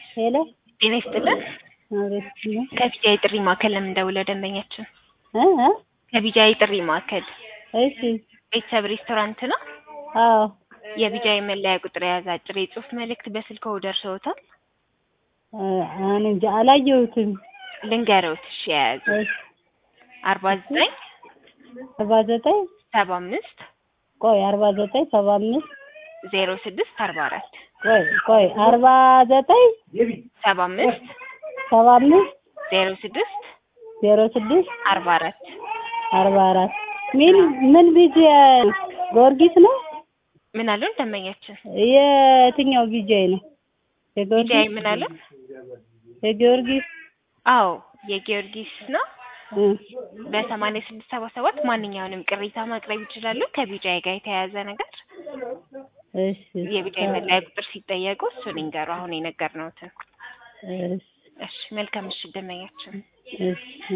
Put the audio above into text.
ሄሎ ጤና ይስጥልን። አቤት ነው ከቢጃይ ጥሪ ማዕከል ለምን ደውለው ደንበኛችን እ እ ከቢጃይ ጥሪ ማዕከል እሺ ቤተሰብ ሬስቶራንት ነው። አዎ የቢጃይ መለያ ቁጥር የያዘ አጭር የጽሁፍ መልእክት በስልክዎ ደርሰውታል? እ እኔ እንጃ አላየሁትም። ልንገረውት እሺ የያዙ እሺ አርባ ዘጠኝ አርባ ዘጠኝ ሰባ አምስት ቆይ አርባ ዘጠኝ ሰባ አምስት ዜሮ ስድስት አርባ አራት ቆይ ቆይ አርባ ዘጠኝ ሰባ አምስት ሰባ አምስት ዜሮ ስድስት ዜሮ ስድስት አርባ አራት አርባ አራት ምን ምን ቢጂ ጊዮርጊስ ነው? ምን አሉን ደንበኛችን? የትኛው ቢጃይ ነው? ቢጃይ የጊዮርጊስ ምን አሉን? የጊዮርጊስ አዎ የጊዮርጊስ ነው። እ በሰማንያ ስድስት ሰባ ሰባት ማንኛውንም ቅሬታ ማቅረብ ይችላሉ። ከቢጃይ ጋር የተያያዘ ነገር እሺ የቢጃይ መለያ ቁጥር ሲጠየቁ እሱን ይንገሩ። አሁን የነገርነውትን። እሺ እሺ መልካም ምሽት ደንበኛችን። እሺ